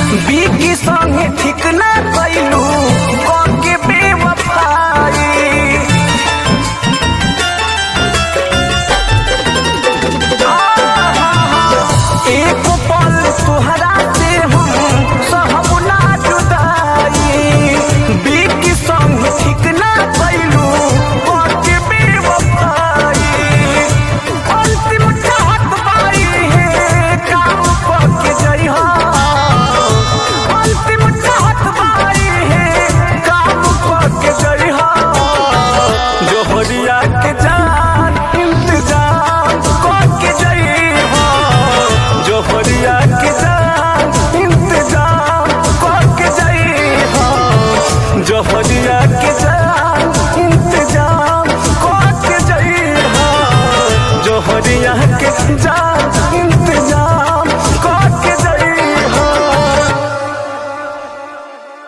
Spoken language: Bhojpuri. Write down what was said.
बीकी संगे ठीक ना कैलू के बेवफाई एक पल तुहरा से हम सहब ना जुदाई बीकी संग ठीक ना कैलू के बेवफाई अंतिम चाहत बाई है काम करके जइहा अंतिम चाहत बाई है काम करके जइहा जोहरिया के जान इंतजार करके जइहा जोहरिया के जान इंतजार करके जइहा जोहरिया के जान इंतजार करके जइहा जोहरिया के जान